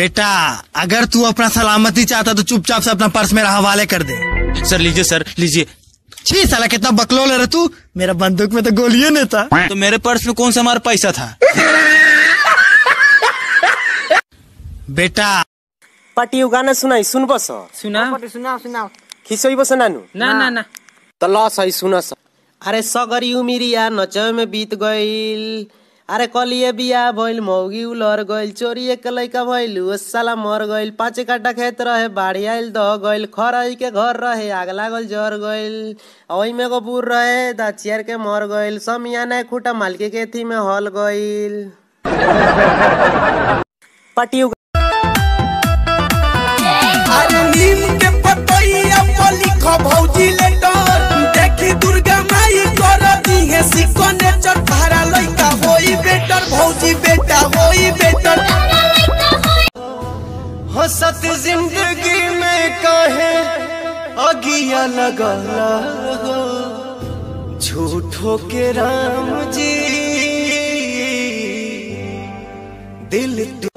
बेटा अगर तू अपना सलामती चाहता तो चुपचाप से अपना पर्स मेरा हवाले कर दे सर लीजिए सर लीजिए छी साला कितना बकलोल है रे तू मेरा बंदूक में तो गोलियां नहीं था तो मेरे पर्स में कौन सा हमारा पैसा था बेटा पार्टी गाना सुनाई सुनबस सुना सुनाओ सुनाओ खिसैबस नानु ना ना ना त ल सही सुनस अरे सगरी उमिरिया नचय में बीत गइल अरे कलिए बिया भइल मौगी उलर गइल चोरी के लइका भइल ओ साला मर गइल पाँच काटा खेत रहे बाढ़ी आइल दह गइल खरई के घर रहे आग लागल जर गइल ओही में एगो बूढ़ रहे दाचियर के मर गइल समियाना खूटा मालके के थी में हल गइल पार्टी अरे नीम के पतैया पर लिखो भौजी लेटर देखी दुर्गा माई कर दी है सिग्नेचर भाड़ा लइका होई बेटर भौजी बेटा होई बेटर हसत जिंदगी में काहे अगिया लगला हो झूठो के राम जी दिल